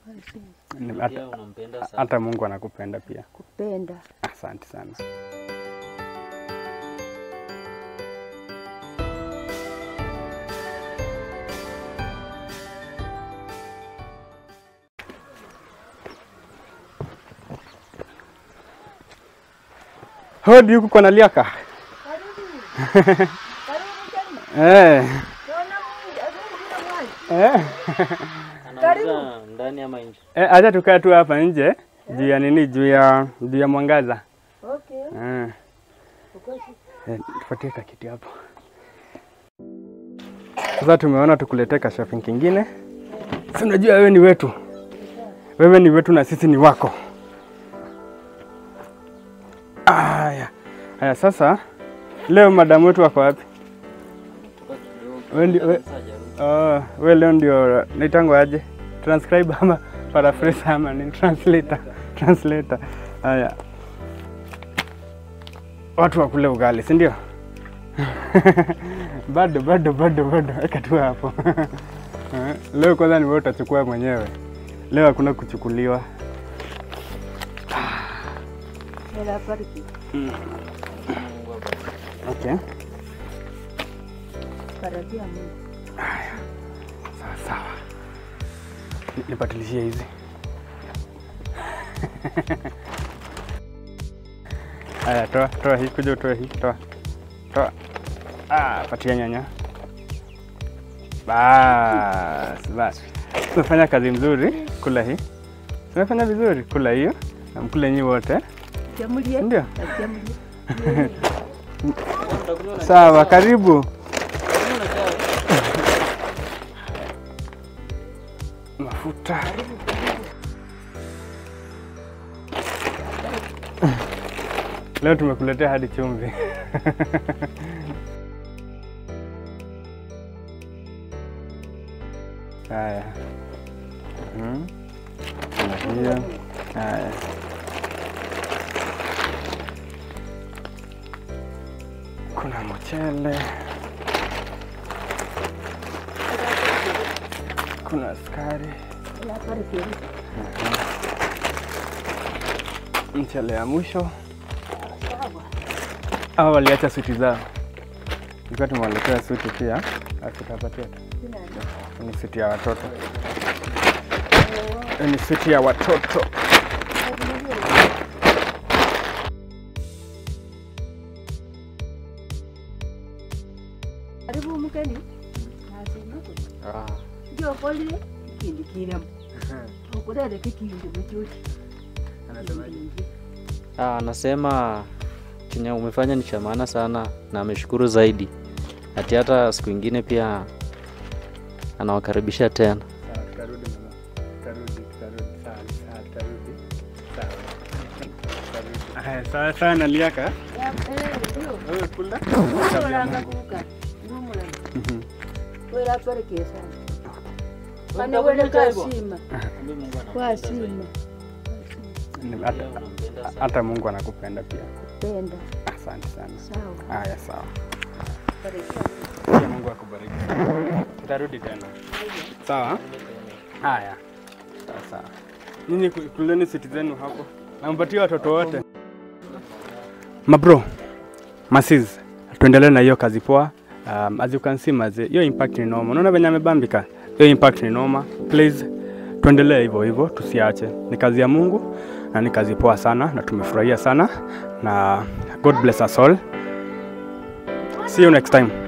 Ni- Pia hata- unampenda sana. hata Mungu anakupenda pia. kupenda Asante sana. Hodi huku kwa Naliaka. Eh. Eh. Anauza ndani ama nje? Eh, acha tukae tu hapa nje juu ya nini, juu ya juu ya mwangaza. okay. Eh. Eh, tupatie kakiti hapo. Sasa tumeona tukuletee ka shopping kingine. Si unajua wewe ni wetu, wewe ni wetu na sisi ni wako. Aya, aya, sasa leo madamu wetu wako wapi? Wewe ndio we, Sasa hajarudi. oh, we leo ndio naitango aje? Transcribe ama paraphrase ama ni translator? Translator. Haya, watu wakule ugali, si ndio? bado bado bado bado, weka tu hapo. Eh, leo kwanza ni wewe utachukua mwenyewe, leo hakuna kuchukuliwa. Hela bariki Mungu abariki. Okay, karibia Mungu sawa sawa, Ni- nipatilishie hizi. Haya, toa toa hii, kuja utoe hii, toa toa. Ah, patia nyanya. Bas bas, umefanya kazi mzuri. Kula hii, umefanya vizuri. Kula hiyo na mkule nyi wote, jamulie ndio? jamulie Utakunywa na Sawa, karibu. utakunywa na chai. Mafuta. Leo tumekuletea hadi chumvi. Haya. Mhm. Kuna hiyo. Haya. Kuna mchele. Kuna sukari. hela bariki Mchele ya mwisho. Hawa waliacha suti zao, ilikuwa tumewaletea suti pia, alafu tutapatia tu. Ni suti ya watoto, Hii ni suti ya watoto. karibu mkeni nasima ndio kolile kindi kiramo ukurere kikindi mchuchi Ah, anasema chenye umefanya ni cha maana sana na ameshukuru zaidi. Ati hata siku ingine pia anawakaribisha tena. Sawa, tutarudi mama, tutarudi, tutarudi, sawa, sawa, tutarudi, sawa, tutarudi. Haya, sawa sawa, naliaka wewe kula. olangakuka ngumulana Mhm. wela bariki sana pane Utakunywa wele chai bwana? kasima kwasima Ni- hata- Hata Mungu anakupenda pia. penda Asante sana. sawa Haya, sawa. barikiwa Pia Mungu akubariki. Tutarudi tena. Sawa? Haya. Sawa sawa. Nyinyi ku- kuleni siti zenu hapo. Nampatia watoto wote. Mabro, masis, tuendelee na hiyo kazi poa. Um, as you can see maze, hiyo impact ni noma. Unaona venye amebambika? Hiyo impact ni noma. Please tuendelee hivyo hivyo, tusiache. Ni kazi ya Mungu na ni kazi poa sana na tumefurahia sana na God bless us all. See you next time.